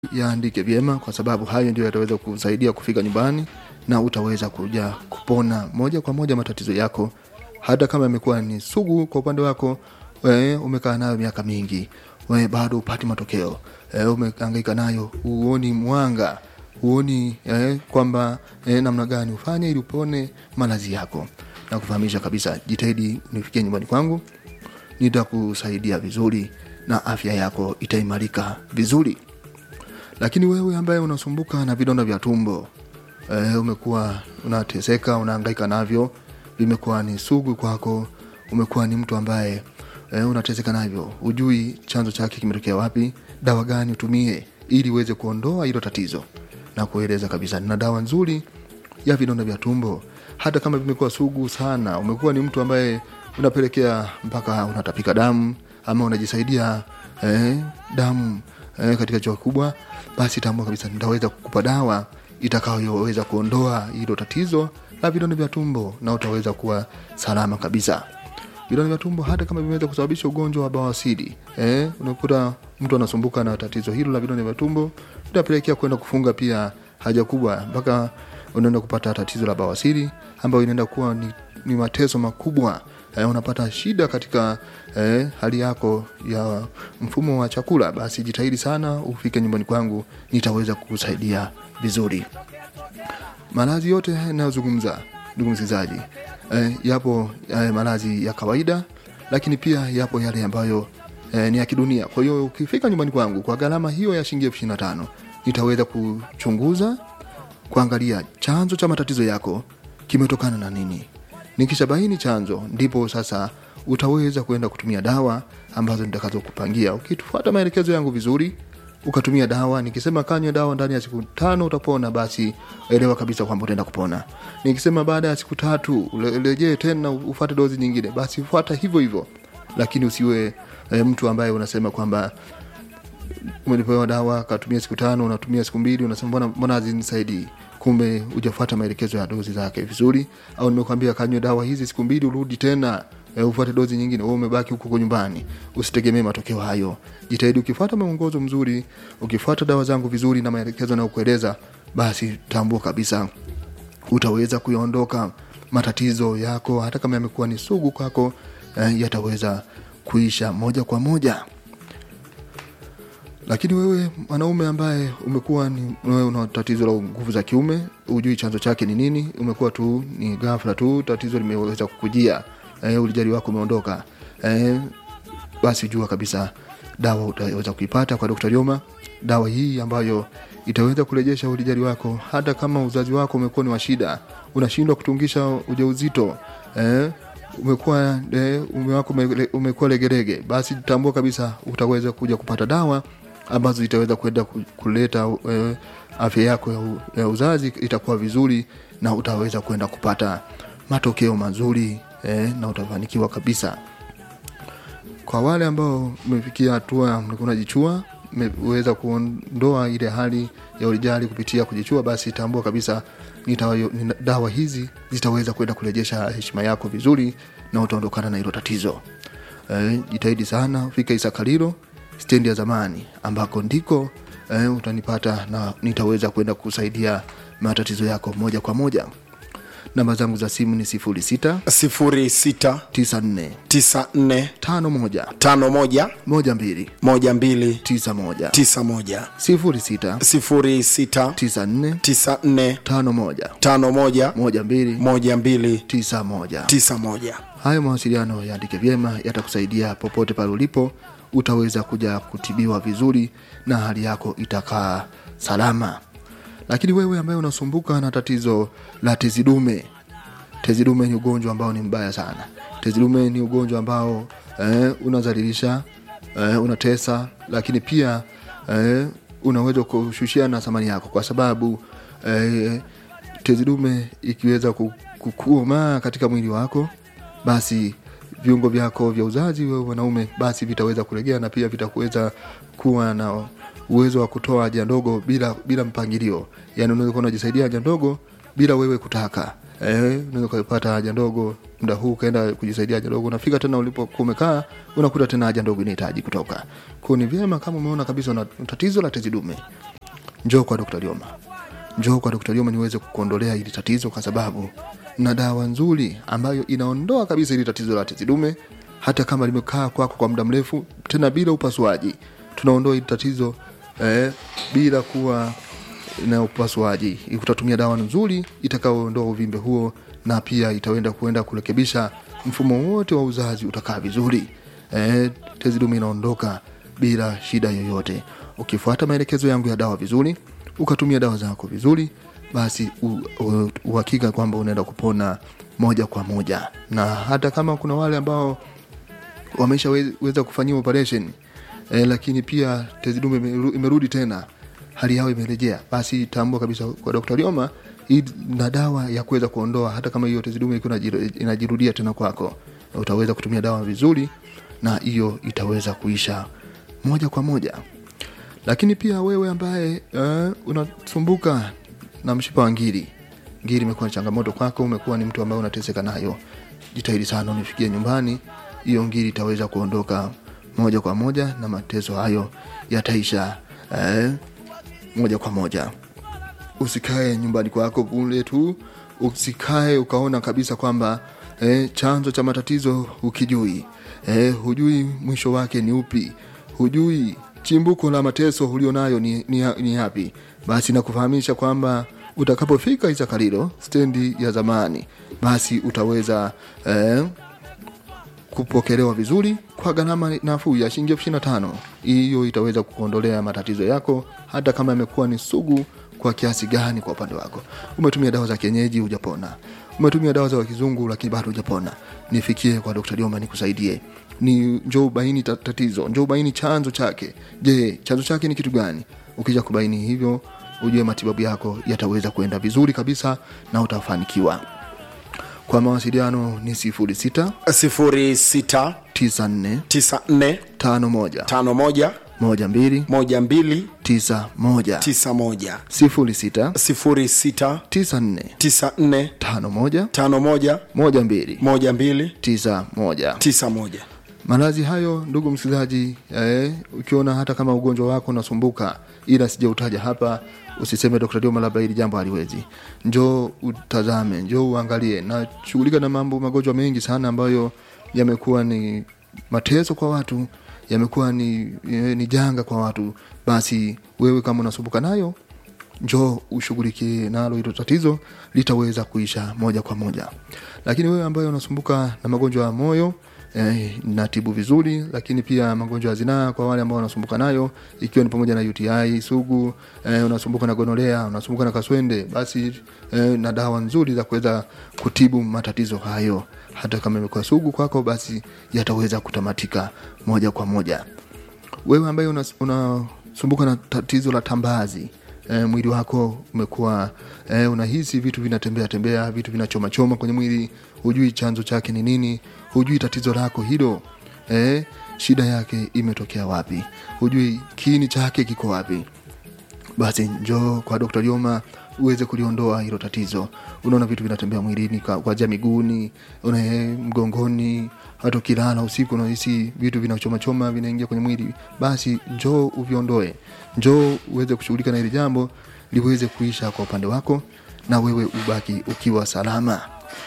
yaandike vyema, kwa sababu hayo ndio yataweza kusaidia kufika nyumbani na utaweza kuja kupona moja kwa moja matatizo yako, hata kama yamekuwa ni sugu kwa upande wako. We, umekaa nayo miaka mingi, we, bado upati matokeo e, umehangaika nayo, huoni mwanga, huoni eh, kwamba eh, namna gani ufanye ili upone malazi yako, na kufahamisha kabisa, jitahidi unifikie nyumbani kwangu, nitakusaidia vizuri na afya yako itaimarika vizuri. Lakini wewe ambaye unasumbuka na vidonda vya tumbo e, umekuwa unateseka, unahangaika navyo, vimekuwa ni sugu kwako, umekuwa ni mtu ambaye e, unateseka navyo, hujui chanzo chake kimetokea wapi, dawa gani utumie ili uweze kuondoa hilo tatizo, na kueleza kabisa, nina dawa nzuri ya vidonda vya tumbo. Hata kama vimekuwa sugu sana, umekuwa ni mtu ambaye unapelekea mpaka unatapika damu ama unajisaidia eh, damu eh, katika choo kubwa, basi tambua kabisa nitaweza kukupa dawa itakayoweza kuondoa hilo tatizo la vidonda vya tumbo na utaweza kuwa salama kabisa. Vidonda vya tumbo hata kama vimeweza kusababisha ugonjwa wa bawasiri eh, unakuta mtu anasumbuka na tatizo hilo la vidonda vya tumbo, itapelekea kwenda kufunga pia haja kubwa, mpaka unaenda kupata tatizo la bawasiri ambayo inaenda kuwa ni, ni mateso makubwa eh, unapata shida katika eh, hali yako ya mfumo wa chakula. Basi jitahidi sana ufike nyumbani kwangu, nitaweza kukusaidia vizuri. Maradhi yote yanayozungumza ndugu msikilizaji, eh, yapo eh, maradhi ya kawaida, lakini pia yapo yale ambayo eh, ni ya kidunia. Kwa hiyo ukifika nyumbani kwangu kwa gharama hiyo ya shilingi elfu ishirini na tano nitaweza kuchunguza, kuangalia chanzo cha matatizo yako kimetokana na nini. Nikishabaini chanzo, ndipo sasa utaweza kwenda kutumia dawa ambazo nitakazokupangia ukifuata maelekezo yangu vizuri ukatumia dawa. Nikisema kanywe dawa ndani ya siku tano utapona, basi elewa kabisa kwamba utaenda kupona. Nikisema baada ya siku tatu rejee tena ufate dozi nyingine, basi fuata hivyo hivyo, lakini usiwe e, mtu ambaye unasema kwamba umepewa dawa katumia siku tano, unatumia siku mbili, unasema mbona mbona hazinisaidii kumbe hujafuata maelekezo ya dozi zake vizuri, au nimekwambia kanywe dawa hizi siku mbili, urudi tena e, ufuate dozi nyingine, wewe umebaki huko nyumbani. Usitegemee matokeo hayo. Jitahidi ukifuata mwongozo mzuri, ukifuata dawa zangu vizuri na maelekezo nayokueleza, basi tambua kabisa utaweza kuyaondoka matatizo yako, hata kama yamekuwa ni sugu kwako, eh, yataweza kuisha moja kwa moja lakini wewe mwanaume ambaye umekuwa ni wewe una tatizo la nguvu za kiume, hujui chanzo chake ni nini, umekuwa tu ni ghafla tu tatizo limeweza kukujia, e, ulijali wako umeondoka, e, basi jua kabisa dawa utaweza kuipata kwa Dr. Lioma, dawa hii ambayo itaweza kurejesha ulijali wako, hata kama uzazi wako umekuwa ni wa shida, unashindwa kutungisha ujauzito e, umekuwa e, ume wako umekuwa legerege, basi tambua kabisa utaweza kuja kupata dawa ambazo zitaweza kwenda kuleta uh, afya yako ya, u, ya uzazi itakuwa vizuri na utaweza kwenda kupata matokeo mazuri eh, na utafanikiwa kabisa. Kwa wale ambao mmefikia hatua mlikuwa unajichua, mmeweza kuondoa ile hali ya ulijali kupitia kujichua, basi tambua kabisa nitawa, nina, dawa hizi zitaweza kwenda kurejesha heshima yako vizuri na utaondokana na hilo tatizo. Eh, jitahidi sana fika Isakalilo stendi ya zamani ambako ndiko eh, utanipata na nitaweza kwenda kusaidia matatizo yako moja kwa moja. Namba zangu za simu ni sifuri sita sifuri sita tisa nne tisa nne tano moja tano moja moja mbili moja mbili tisa moja tisa moja sifuri sita sifuri sita tisa nne tisa nne tano moja tano moja moja mbili moja mbili tisa moja. tisa moja Hayo mawasiliano yaandike vyema, yatakusaidia popote pale ulipo, utaweza kuja kutibiwa vizuri na hali yako itakaa salama. Lakini wewe ambaye unasumbuka na tatizo la tezi dume, tezi dume ni ugonjwa ambao ni mbaya sana. Tezi dume ni ugonjwa ambao eh, unazalilisha eh, unatesa, lakini pia eh, unaweza kushushia na thamani yako, kwa sababu eh, tezi dume ikiweza kukumaa katika mwili wako basi viungo vyako vya uzazi wewe wanaume basi vitaweza kulegea na pia vitakuweza kuwa na uwezo wa kutoa haja ndogo bila bila mpangilio. Yani unaweza kuwa unajisaidia haja ndogo bila wewe kutaka. Eh, unaweza kupata haja ndogo muda huu ukaenda kujisaidia haja ndogo, unafika tena ulipokuwa umekaa unakuta tena haja ndogo inahitaji kutoka. Kwa ni vyema kama umeona kabisa una tatizo la tezi dume, njoo kwa Dr. Lioma njoo kwa Dr. Lioma niweze kukuondolea hili tatizo kwa sababu na dawa nzuri ambayo inaondoa kabisa hili tatizo la tezi dume hata kama limekaa kwako kwa muda mrefu tena bila upasuaji tunaondoa hili tatizo eh, bila kuwa na upasuaji utatumia dawa nzuri itakayoondoa uvimbe huo na pia itaenda kuenda kurekebisha mfumo wote wa uzazi utakaa vizuri eh, tezi dume inaondoka bila shida yoyote ukifuata maelekezo yangu ya dawa vizuri ukatumia dawa zako vizuri basi u- u- uhakika kwamba unaenda kupona moja kwa moja na hata kama kuna wale ambao wameshaweza kufanyiwa operation eh, lakini pia tezi dume imeru- imerudi tena hali yao imerejea basi tambua kabisa kwa Dr. Lioma hii na dawa ya kuweza kuondoa hata kama hiyo tezi dume ilikuwa inajiru- inajirudia tena kwako utaweza kutumia dawa vizuri na hiyo itaweza kuisha moja kwa moja lakini pia wewe ambaye uh, unasumbuka na mshipa wa ngiri ngiri imekuwa ni changamoto kwako umekuwa ni mtu ambaye unateseka nayo jitahidi sana unifikie nyumbani hiyo ngiri itaweza kuondoka moja kwa moja na mateso hayo yataisha eh, moja kwa moja usikae nyumbani kwako kule tu usikae ukaona kabisa kwamba eh, chanzo cha matatizo ukijui eh, hujui mwisho wake ni upi hujui chimbuko la mateso ulionayo ni, ni, ni yapi basi nakufahamisha kwamba utakapofika isakalilo stendi ya zamani basi utaweza eh, kupokelewa vizuri kwa gharama nafuu ya shilingi elfu ishirini na tano hiyo itaweza kukuondolea matatizo yako hata kama yamekuwa ni sugu kwa kiasi gani kwa upande wako umetumia dawa za kienyeji hujapona umetumia dawa za kizungu lakini bado hujapona nifikie kwa dr dioma nikusaidie ni njoo ubaini ta- tatizo njoo ubaini chanzo chake je chanzo chake ni kitu gani ukija kubaini hivyo ujue matibabu yako yataweza kuenda vizuri kabisa na utafanikiwa kwa mawasiliano ni 06 sifuri sita 94 tisa nne 51 tano moja 12 moja mbili 91 tisa moja 06 sifuri sita 94 tisa nne 51 tano moja 12 moja mbili 91 tisa moja maradhi hayo ndugu msikilizaji eh, ukiona hata kama ugonjwa wako unasumbuka ila sijautaja hapa usiseme dr dioma labda hili jambo haliwezi njoo utazame njoo uangalie na shughulika na mambo magonjwa mengi sana ambayo yamekuwa ni mateso kwa watu yamekuwa ni, eh, ni janga kwa watu basi wewe kama unasumbuka nayo njoo ushughulikie nalo hilo tatizo litaweza kuisha moja kwa moja lakini wewe ambaye unasumbuka na magonjwa ya moyo eh, natibu vizuri lakini pia magonjwa ya zinaa kwa wale ambao wanasumbuka nayo ikiwa ni pamoja na uti sugu eh, unasumbuka na gonolea unasumbuka na kaswende basi eh, na dawa nzuri za kuweza kutibu matatizo hayo hata kama imekuwa sugu kwako basi yataweza kutamatika moja kwa moja wewe ambaye unasumbuka una na tatizo la tambazi e, mwili wako umekuwa e, unahisi vitu vinatembea tembea vitu vinachomachoma kwenye mwili hujui chanzo chake ni nini hujui tatizo lako hilo e, shida yake imetokea wapi hujui kiini chake kiko wapi basi njoo kwa Dr. Joma uweze kuliondoa hilo tatizo. Unaona vitu vinatembea mwilini kwa- kuanzia miguuni, una mgongoni, hata ukilala usiku unahisi vitu vinachomachoma vinaingia kwenye mwili, basi njoo uviondoe, njoo uweze kushughulika na hili jambo liweze kuisha kwa upande wako na wewe ubaki ukiwa salama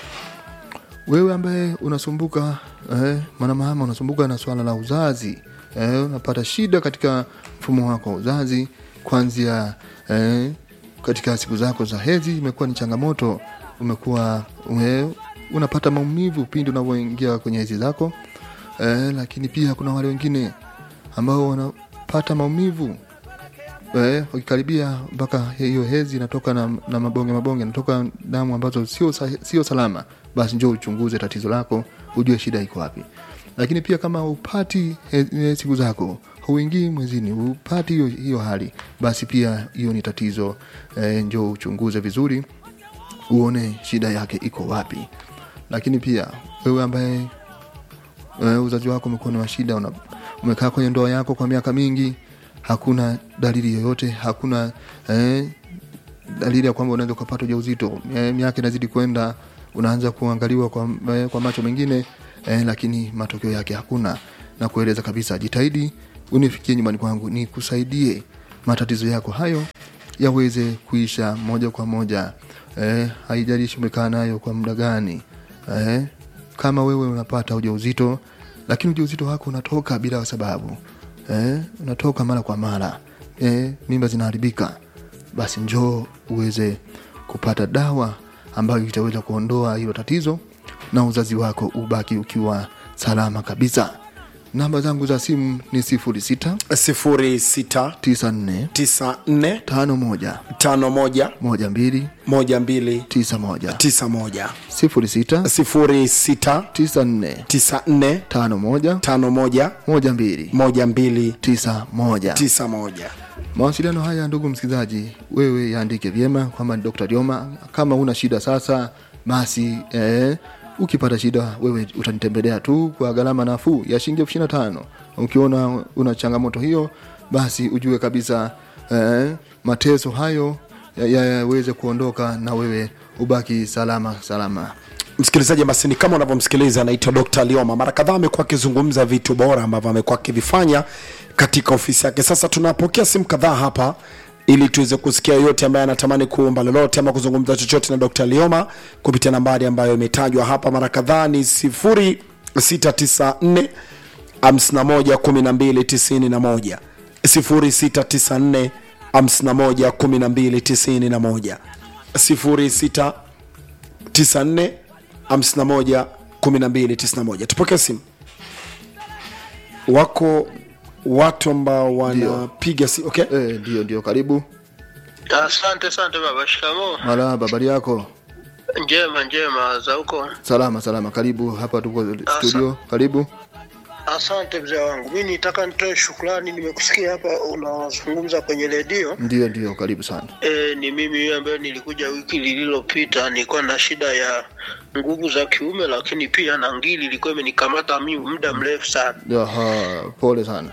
wewe ambaye unasumbuka eh, mwanamama unasumbuka na swala la uzazi eh, unapata shida katika mfumo wako wa uzazi kuanzia eh, katika siku zako za hedhi imekuwa ni changamoto umekuwa ume, unapata maumivu pindi unavyoingia kwenye hedhi zako eh, lakini pia kuna wale wengine ambao wanapata maumivu eh, ukikaribia mpaka hiyo hezi inatoka na, na mabonge mabonge inatoka damu ambazo sio sa- sio salama basi njoo uchunguze tatizo lako ujue shida iko wapi lakini pia kama upati he- he- siku zako huingii mwezini upati hiyo, hiyo hali basi pia hiyo ni tatizo eh, njoo uchunguze vizuri uone shida yake iko wapi lakini pia wewe ambaye uh, uzazi wako umekuwa ni wa shida una, umekaa kwenye ndoa yako kwa miaka mingi hakuna dalili yoyote hakuna eh, dalili ya kwamba unaweza ukapata ujauzito eh, miaka inazidi kwenda unaanza kuangaliwa kwa, eh, kwa macho mengine eh, lakini matokeo yake hakuna na kueleza kabisa jitahidi unifikie nyumbani kwangu nikusaidie matatizo yako hayo yaweze kuisha moja kwa moja eh, haijalishi umekaa nayo kwa muda gani eh, kama wewe unapata ujauzito lakini ujauzito wako unatoka bila sababu eh, unatoka mara kwa mara eh, mimba zinaharibika basi njoo uweze kupata dawa ambayo itaweza kuondoa hilo tatizo na uzazi wako ubaki ukiwa salama kabisa namba zangu za simu ni sifuri sita sifuri sita tisa nne tisa nne tano moja tano moja moja mbili moja mbili tisa moja tisa moja sifuri sita sifuri sita tisa nne tisa nne tano moja tano moja moja mbili moja mbili tisa moja tisa moja mawasiliano haya ndugu msikilizaji wewe yaandike vyema kwamba ni dr lioma kama una shida sasa basi eh, ukipata shida wewe utanitembelea tu kwa gharama nafuu ya shilingi elfu ishiri na tano ukiona una changamoto hiyo basi ujue kabisa eh, mateso hayo yaweze ya, yaweze kuondoka na wewe ubaki salama salama msikilizaji basi ni kama unavyomsikiliza anaitwa dr lioma mara kadhaa amekuwa akizungumza vitu bora ambavyo amekuwa akivifanya katika ofisi yake sasa tunapokea simu kadhaa hapa ili tuweze kusikia yote ambaye anatamani kuomba lolote ama kuzungumza chochote na dr lioma kupitia nambari ambayo imetajwa hapa mara kadhaa ni 0694 51 12 91 0694 51 12 91 06 94 51 12 91 tupokee simu wako watu ambao wanapiga si okay? Eh, ndio ndio karibu Asante asante baba, shikamoo. marahaba habari yako Njema njema za huko. salama salama karibu hapa tuko studio karibu Asante mzee wangu, mi nitaka nitoe shukrani. Nimekusikia hapa unazungumza kwenye redio. ndio ndio karibu sana E, ni mimi huyo ambaye nilikuja wiki lililopita, nilikuwa na shida ya nguvu za kiume, lakini pia na ngili ilikuwa imenikamata mimi muda mrefu sana. Aha, pole sana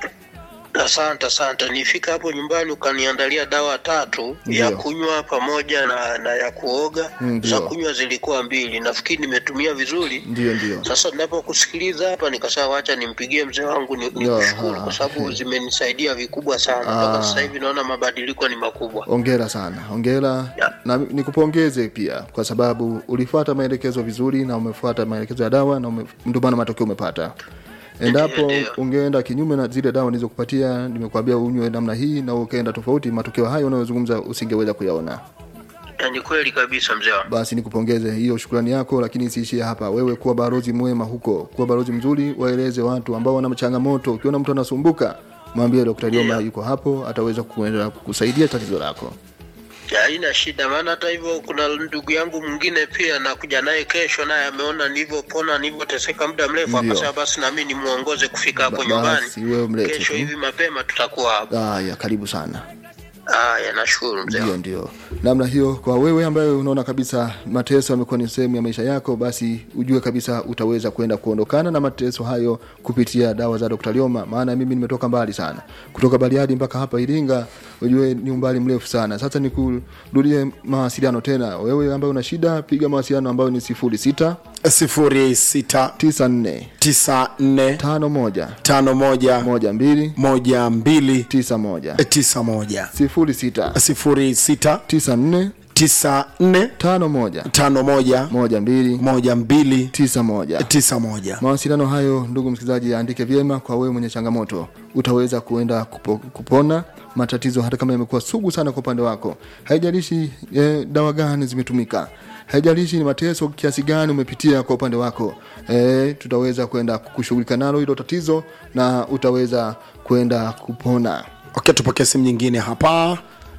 Asante asante. Nifika hapo nyumbani ukaniandalia dawa tatu Ndio. ya kunywa pamoja na, na ya kuoga. Ndio. Za kunywa zilikuwa mbili, nafikiri nimetumia vizuri. ndio ndio Sasa ninapokusikiliza hapa nikasema wacha nimpigie mzee wangu ni, ni Ya, kushukuru ha, kwa sababu he. zimenisaidia vikubwa sana Ah. mpaka sasa hivi naona mabadiliko ni makubwa. ongera sana ongera Ya. na nikupongeze pia kwa sababu ulifuata maelekezo vizuri na umefuata maelekezo ya dawa na ume- ndio maana matokeo umepata endapo Ndio, ndio. ungeenda kinyume na zile dawa nilizokupatia nimekuambia unywe namna hii na ukaenda tofauti matokeo hayo unayozungumza usingeweza kuyaona Na ni kweli kabisa mzee wangu. basi nikupongeze hiyo shukrani yako lakini isiishie hapa wewe kuwa barozi mwema huko kuwa barozi mzuri waeleze watu ambao wana changamoto ukiona mtu anasumbuka mwambie dr lioma yuko hapo ataweza kuenda kukusaidia tatizo lako Ya, Haina shida, maana hata hivyo kuna ndugu yangu mwingine pia nakuja naye kesho, naye ameona nilivyopona nilivyoteseka muda mrefu, Ndio. akasema basi na mimi nimuongoze kufika hapo Ba- nyumbani. basi wewe mlete Kesho tu. hivi mapema tutakuwa hapo. haya karibu sana Haya, nashukuru mzee ndio wangu. ndio namna hiyo kwa wewe ambaye unaona kabisa mateso yamekuwa ni sehemu ya maisha yako basi ujue kabisa utaweza kwenda kuondokana na mateso hayo kupitia dawa za dr lioma maana mimi nimetoka mbali sana kutoka bariadi mpaka hapa iringa ujue ni umbali mrefu sana sasa nikurudie mawasiliano tena wewe ambaye una shida piga mawasiliano ambayo ni sifuri sita sifuri sita tisa nne tisa nne tano moja tano moja moja mbili moja mbili tisa moja tisa moja sifuri sita sifuri sita tisa nne tisa nne tano moja tano moja moja mbili moja mbili tisa moja tisa moja mawasiliano hayo ndugu msikilizaji andike vyema kwa wewe mwenye changamoto utaweza kuenda kupo, kupona matatizo hata kama yamekuwa sugu sana kwa upande wako haijalishi eh, dawa gani zimetumika haijalishi ni mateso kiasi gani umepitia kwa upande wako eh, tutaweza kwenda kushughulika nalo hilo tatizo na utaweza kwenda kupona okay tupokee simu nyingine hapa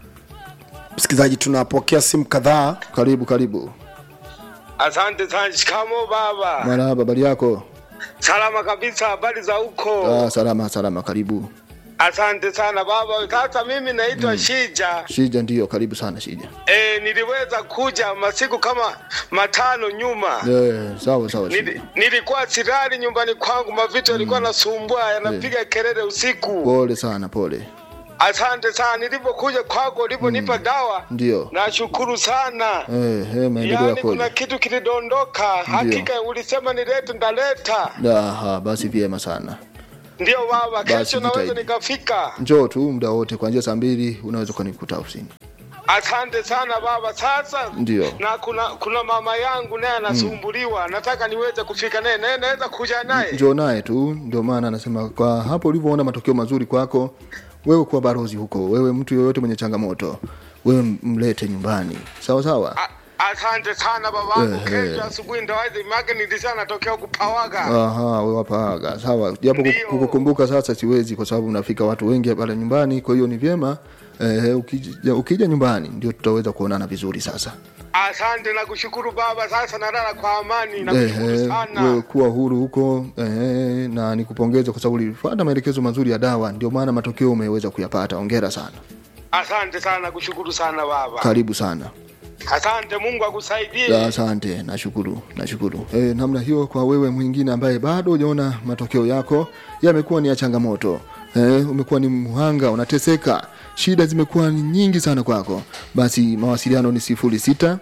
msikilizaji tunapokea simu kadhaa karibu karibu Asante sana. Shikamo baba. marahaba habari yako Salama kabisa, habari za huko? ah, salama salama karibu Asante sana baba. Sasa mimi naitwa Shija. shija ndio karibu sana shija E, niliweza kuja masiku kama matano nyuma. eh, sawa sawa Nili, shija nilikuwa silali nyumbani kwangu, mavitu yalikuwa nasumbua yanapiga kelele usiku. pole sana pole Asante sana, nilipokuja kwako uliponipa dawa, ndio nashukuru sana. Eh, eh, maendeleo Yaani yako kuna kitu kilidondoka, hakika ulisema nilete, ndaleta. Aha, basi vyema sana Ndio baba, Basi kesho naweza jitahidi. nikafika. njoo tu muda wote kuanzia saa mbili unaweza ukanikuta ofisini Asante sana baba. Sasa Ndio. na kuna kuna mama yangu naye anasumbuliwa, nataka niweze kufika naye, naye naweza kuja naye. njoo naye tu ndio maana anasema kwa hapo ulivyoona matokeo mazuri kwako wewe kuwa barozi huko wewe mtu yoyote mwenye changamoto wewe mlete nyumbani sawa sawa A- Asante sana babangu, Ehe. kesho asubuhi ndo wazi make nilisha natokea kupawaga. Aha, wewe hapa sawa japo Ndio. kukukumbuka sasa siwezi kwa sababu unafika watu wengi pale nyumbani kwa hiyo ni vyema eh, ukija, ukija nyumbani ndio tutaweza kuonana vizuri sasa Asante na kushukuru baba, sasa nalala kwa amani na kushukuru Ehe, wewe sana. kuwa huru huko ehe, na nikupongeze kwa sababu ulifuata maelekezo mazuri ya dawa ndio maana matokeo umeweza kuyapata ongera sana Asante sana, kushukuru sana baba. karibu sana Asante, Mungu akusaidie. Ya, asante nashukuru nashukuru e, namna hiyo kwa wewe mwingine ambaye bado hujaona matokeo yako yamekuwa ni ya changamoto e, umekuwa ni mhanga unateseka shida zimekuwa ni nyingi sana kwako basi mawasiliano ni sifuri sita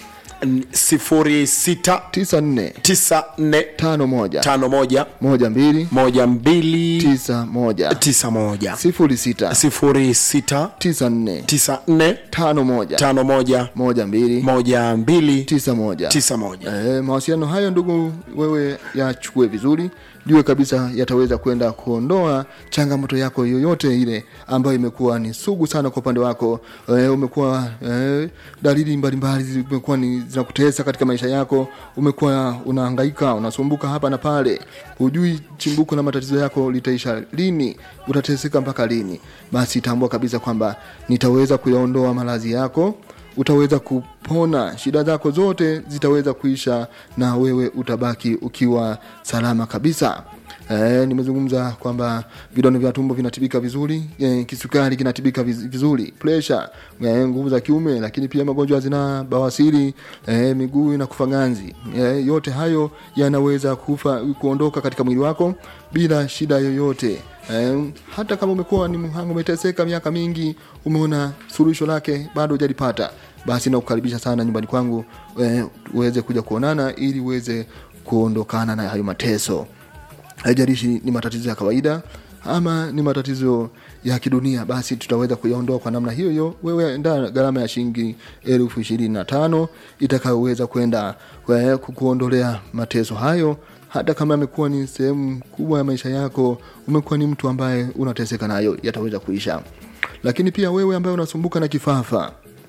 sifuri sita tisa nne tisa nne tano moja tano moja moja mbili moja mbili tisa moja tisa moja sifuri sita sifuri sita tisa nne tisa nne tano moja tano moja moja mbili moja mbili tisa moja tisa moja E, mawasiliano hayo ndugu wewe yachukue vizuri jue kabisa yataweza kwenda kuondoa changamoto yako yoyote ile ambayo imekuwa ni sugu sana kwa upande wako e, umekuwa e, dalili mbalimbali zimekuwa ni zinakutesa katika maisha yako umekuwa unahangaika unasumbuka hapa na pale hujui chimbuko la matatizo yako litaisha lini utateseka mpaka lini basi tambua kabisa kwamba nitaweza kuyaondoa maradhi yako utaweza kupona shida zako zote zitaweza kuisha na wewe utabaki ukiwa salama kabisa E, nimezungumza kwamba vidonda vya tumbo vinatibika vizuri e, kisukari kinatibika viz- vizuri presha e, nguvu za kiume lakini pia magonjwa zina bawasiri e, miguu inakufa ganzi e, yote hayo yanaweza kufa kuondoka katika mwili wako bila shida yoyote Eh, hata kama umekuwa ni mhanga umeteseka miaka mingi umeona suluhisho lake bado hujalipata basi nakukaribisha sana nyumbani kwangu eh, uweze kuja kuonana ili uweze kuondokana na hayo mateso haijalishi ni matatizo ya kawaida ama ni matatizo ya kidunia basi tutaweza kuyaondoa kwa namna hiyo hiyo wewe enda gharama ya shilingi elfu ishirini na tano itakayoweza kwenda eh, kukuondolea mateso hayo hata kama amekuwa ni sehemu kubwa ya maisha yako umekuwa ni mtu ambaye unateseka nayo yataweza kuisha lakini pia wewe ambaye unasumbuka na kifafa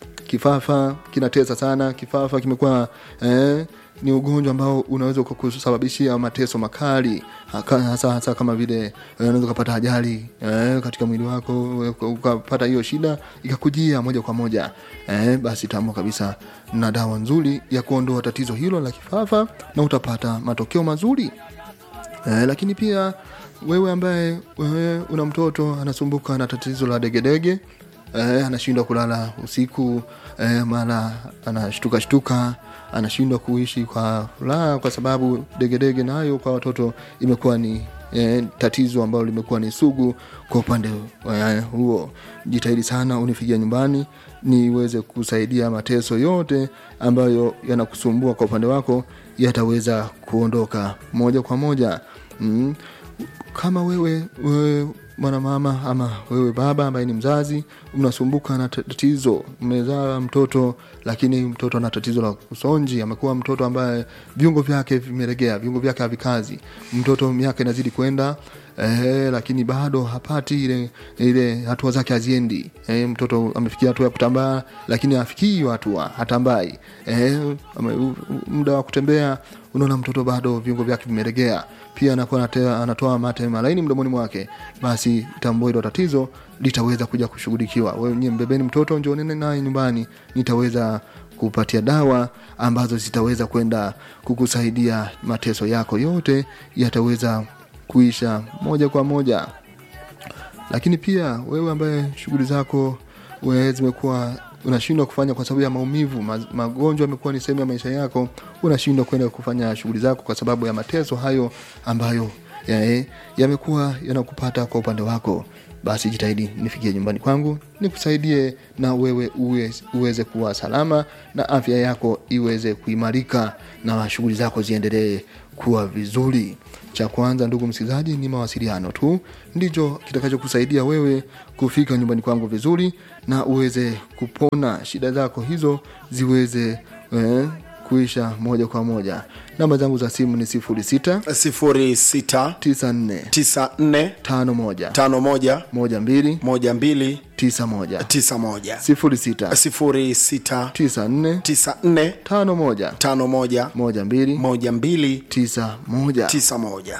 kifafa kinatesa sana kifafa kimekuwa eh, ni ugonjwa ambao unaweza kusababishia mateso makali haka- hasa hasa kama vile eh, unaweza ukapata ajali eh, katika mwili wako eh, ukapata hiyo shida ikakujia moja kwa moja eh, basi tambua kabisa na dawa nzuri ya kuondoa tatizo hilo la kifafa na utapata matokeo mazuri eh, lakini pia wewe ambaye wewe una mtoto anasumbuka na tatizo la degedege eh, anashindwa kulala usiku eh, mara anashtuka shtuka anashindwa kuishi kwa furaha kwa sababu degedege nayo kwa watoto imekuwa ni eh, tatizo ambalo limekuwa ni sugu kwa upande eh, huo jitahidi sana unifikia nyumbani niweze kusaidia mateso yote ambayo yanakusumbua kwa upande wako yataweza kuondoka moja kwa moja mm. kama wewe, wewe mwanamama ama wewe baba ambaye ni mzazi mnasumbuka na tatizo mmezaa mtoto lakini mtoto ana tatizo la usonji amekuwa mtoto ambaye viungo vyake vimeregea viungo vyake havikazi mtoto miaka inazidi kwenda eh, lakini bado hapati ile ile hatua zake haziendi eh, mtoto amefikia hatua ya kutambaa lakini afikii hiyo hatua hatambai eh, ame- u- u- muda wa kutembea unaona mtoto bado viungo vyake vimeregea pia anakuwa anatea- anatoa mate malaini mdomoni mwake basi tambua hilo tatizo litaweza kuja kushughulikiwa wewe nyie mbebeni mtoto njonene naye nyumbani nitaweza kupatia dawa ambazo zitaweza kwenda kukusaidia mateso yako yote yataweza kuisha moja kwa moja lakini pia wewe ambaye shughuli zako we zimekuwa unashindwa kufanya kwa sababu ya maumivu ma- magonjwa yamekuwa ni sehemu ya maisha yako unashindwa kwenda kufanya shughuli zako kwa sababu ya mateso hayo ambayo ya- yamekuwa yanakupata kwa upande wako basi jitahidi nifikie nyumbani kwangu nikusaidie na wewe uwe, uweze kuwa salama na afya yako iweze kuimarika na shughuli zako ziendelee kuwa vizuri cha kwanza ndugu msikilizaji ni mawasiliano tu ndicho kitakachokusaidia wewe kufika nyumbani kwangu vizuri na uweze kupona shida zako hizo ziweze eh, kuisha moja kwa moja namba zangu za simu ni sifuri sita 06 tisa nne 94 tano moja 51 moja mbili 12 tisa moja 91 sifuri sita 06 tisa nne 94 tano moja 51 moja mbili 12 tisa moja 91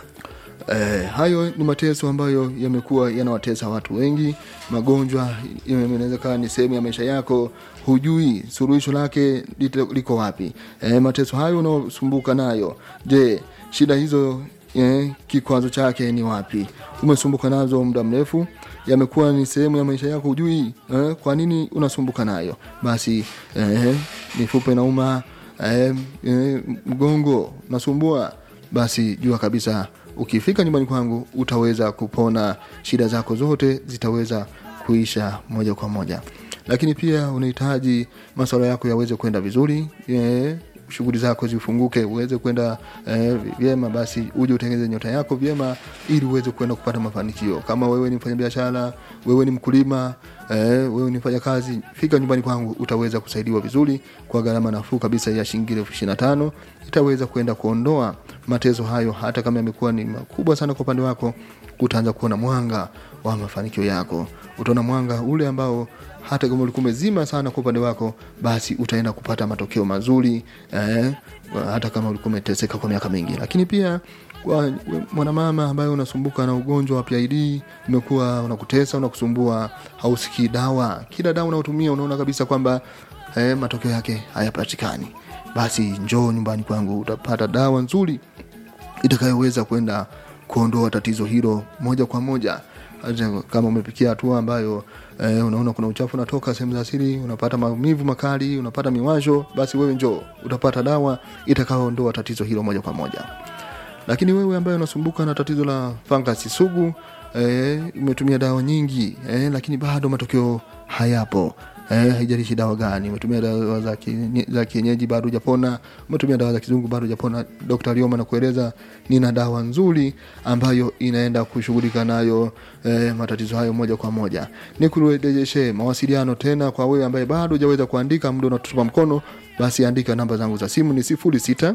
Eh, hayo ni mateso ambayo yamekuwa yanawatesa watu wengi. Magonjwa yanaweza kawa ni sehemu ya maisha yako, hujui suluhisho lake lite- liko wapi. Eh, mateso hayo unaosumbuka nayo, je, shida hizo eh, kikwazo chake ni wapi? Umesumbuka nazo muda mrefu, yamekuwa ni sehemu ya maisha yako, hujui eh, kwa nini unasumbuka nayo? Basi eh, mifupa inauma, eh, eh, mgongo unasumbua, basi jua kabisa ukifika nyumbani kwangu utaweza kupona shida zako zote zitaweza kuisha moja kwa moja lakini pia unahitaji masuala yako yaweze kwenda vizuri eh, shughuli zako zifunguke uweze kwenda eh, vyema basi uje utengeze nyota yako vyema ili uweze kwenda kupata mafanikio kama wewe ni mfanyabiashara wewe ni mkulima eh, wewe ni mfanya kazi fika nyumbani kwangu utaweza kusaidiwa vizuri kwa gharama nafuu kabisa ya shilingi elfu ishiri na tano itaweza kwenda kuondoa mateso hayo hata kama yamekuwa ni makubwa sana kwa upande wako utaanza kuona mwanga wa mafanikio yako utaona mwanga ule ambao hata kama ulikuwa umezima sana kwa upande wako basi utaenda kupata matokeo mazuri eh, hata kama ulikuwa umeteseka kwa miaka mingi lakini pia kwa we- mwanamama ambaye unasumbuka na ugonjwa wa PID umekuwa unakutesa unakusumbua hausikii dawa kila dawa unaotumia unaona kabisa kwamba eh, matokeo yake hayapatikani basi njoo nyumbani kwangu utapata dawa nzuri itakayoweza kwenda kuondoa tatizo hilo moja kwa moja Hata kama umepikia hatua ambayo eh, unaona kuna uchafu unatoka sehemu za siri unapata maumivu makali unapata miwasho basi wewe njoo utapata dawa itakayoondoa tatizo hilo moja kwa moja lakini wewe ambaye unasumbuka na tatizo la fangasi sugu eh, umetumia dawa nyingi eh, lakini bado matokeo hayapo eh, haijalishi dawa gani umetumia dawa za kienye- za kienyeji bado hujapona umetumia dawa za kizungu bado hujapona dr lioma nakueleza nina dawa nzuri ambayo inaenda kushughulika nayo eh, matatizo hayo moja kwa moja nikurejeshe mawasiliano tena kwa wewe ambaye bado hujaweza kuandika muda unatutupa mkono basi andika namba zangu za simu ni sifuri sita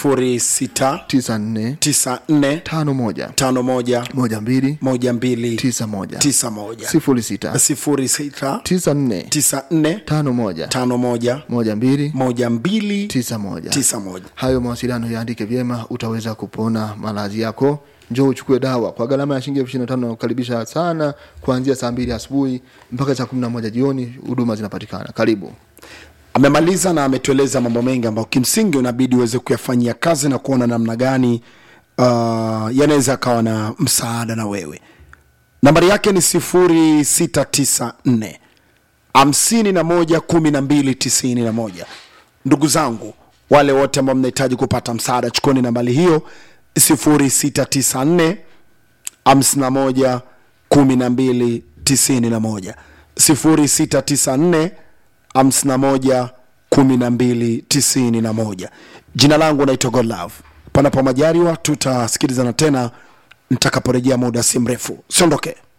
06 tisa nne 94 tano moja 51 moja mbili 12 tisa moja 91 sifuri sita 06 tisa nne 94 tano moja 51 moja mbili 12 tisa moja 91 hayo mawasiliano yaandike vyema utaweza kupona maradhi yako njoo uchukue dawa kwa gharama ya shilingi elfu ishirini na tano nakukaribisha sana kuanzia saa mbili asubuhi mpaka saa kumi na moja jioni huduma zinapatikana karibu amemaliza na ametueleza mambo mengi ambayo kimsingi unabidi uweze kuyafanyia kazi na kuona namna gani uh, yanaweza akawa na msaada na wewe nambari yake ni 0694 hamsini na moja kumi na mbili tisini na moja ndugu zangu wale wote ambao mnahitaji kupata msaada chukoni nambari hiyo 0694 hamsini na moja kumi na mbili tisini na moja sifuri sita tisa nne hamsini na moja kumi na mbili tisini na moja jina langu naitwa godlove panapo majaliwa tutasikilizana tena nitakaporejea muda si mrefu siondoke